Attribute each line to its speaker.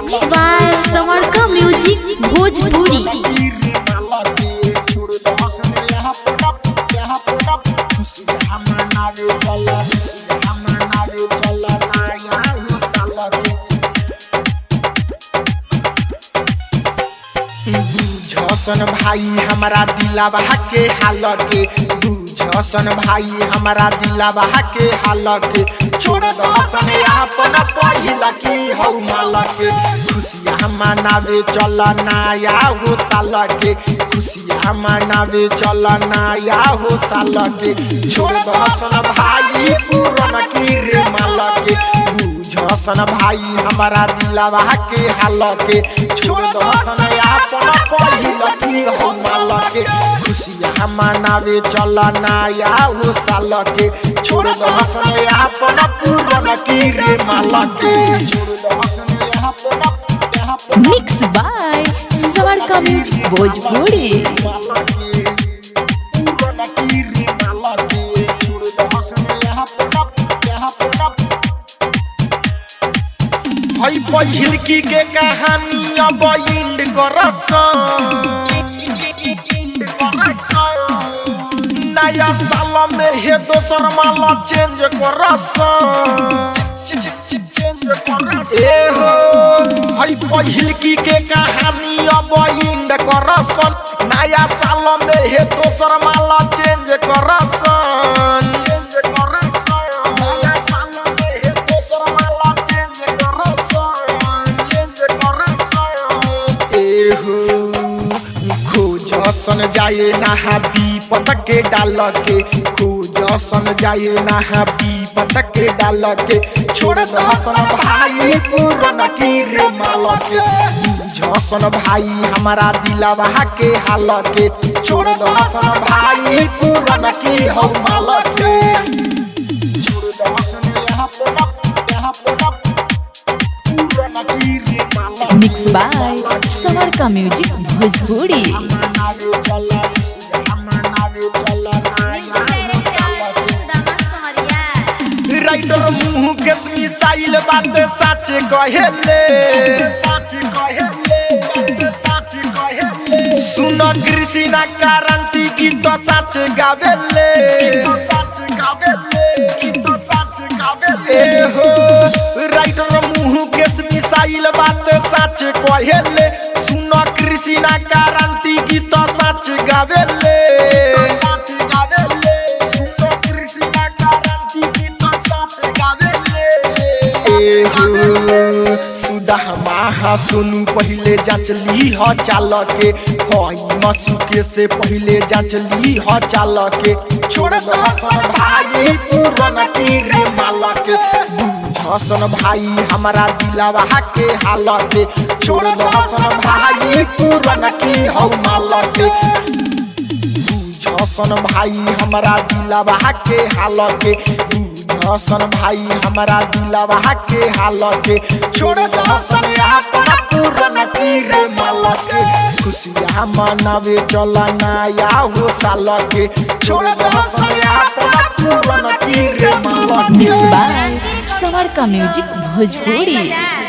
Speaker 1: mix by समरका music Bhojpuri
Speaker 2: बुझसन भाई हमारा दिलावा के हाल के बुझसन भाई हमारा दिलावा के हाल के छोड़ दसन अपन पहिला की हौ माल के खुशियाँ मनावे चल नया हो साल के खुशियाँ मनावे चल नया हो साल के छोड़ दसन भाई पूरन की रे माल के बुझसन भाई हमारा दिलावा के हाल के छोड़ दसन अपन पहिला की हौ माल के खुशियाँ मनावे चल नया हो साल के छोड़ दसन अपन पूरन की रे माल के छोड़ दसन अपन अपन
Speaker 1: मिक्स बाय समरका म्यूजिक भोजपुरी
Speaker 2: हई पहिल की के कहानी अब इंड नया साल में हे दोसर माला चेंज करस ए हो हई पहिल की के कहानी अब इंड करसन नया साल में हे दोसर माला चेंज करसन चेंज करसन नया साल में हे दोसर माला चेंज करसन चेंज करसन ए हो खोजसन जाए नहा विपत के डाल के खोजसन जाए नहा विपत के डाल के छोड़ दसन भाई पूरन की रे माल के बुझसन भाई हमारा दिलावा के हाल के छोड़ दसन भाई पूरन की हौ माल के छोड़ दसन यहाँ पे यहाँ पे पूरन की रे माल
Speaker 1: मिक्स बाय समरका म्यूजिक भोजपुरी
Speaker 2: राइटर मुंह के मिसाइल बात सच कहेले सच कहेले सच कहेले सुन कृष्णा क्रांति गीत सच गावेले सच गावेले गीत सच गावेले हो राइटर मुंह के मिसाइल बात सच कहेले सुन कृष्णा क्रांति गीत सच गावेले सच गावेले सुन कृष्णा क्रांति गीत सच गावेले सुधा माहा सोनू पहले जांचली ह चाल के हई मसुके से पहले जांचली ह चाल के छोड़ दसन भाई पूरन की रे माल के बुझसन भाई हमारा दिलावा के हाल के छोड़ दसन भाई पूरन की हौ माल के बुझसन भाई हमारा दिलावा के हाल के बुझसन भाई हमारा दिलावा के हाल के छोड़ दसन अपन पूरन की रे माल के खुशियाँ मनावे चल नया हो साल के छोड़ दसन अपन पूरन की रे माल के
Speaker 1: मिक्स बाय समरका म्यूजिक भोजपुरी